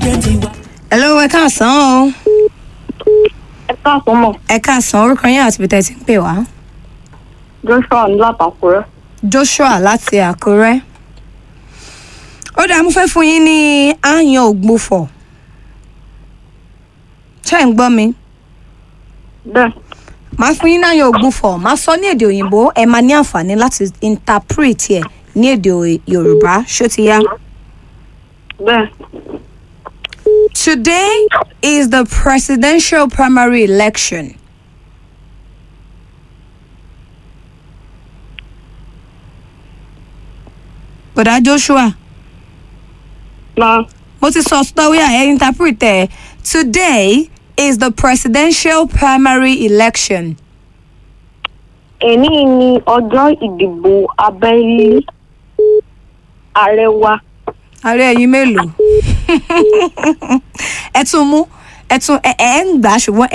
hello ẹ káàsán o ẹ káàsán mọ̀ ẹ káàsán orúkọ yín àti bìtẹ́ ti ń pè wá joshua ní látàkùrẹ́ joshua láti àkúrẹ́ ó dáa mo fẹ́ fún yín ní àyàn ògbófọ̀ ṣé ń gbọ́ mi bẹ́ẹ̀ màá fún yín ní àyàn ògbófọ̀ màá sọ ní èdè òyìnbó ẹ máa ní àǹfààní láti interpret ẹ ní èdè yorùbá ṣó ti yá. bẹ́ẹ̀ Today is the presidential primary election. Bọ̀dá Joshua, máa mo ti sọ story ẹ̀ interpret ẹ̀. Today is the presidential primary election. èní ni ọjọ́ ìdìbò abẹ́lé ààrẹ wa Ààrẹ ẹ̀yin mélòó? Ẹ tún mú ẹ tún ẹ ẹ ń gbà ṣùgbọ́n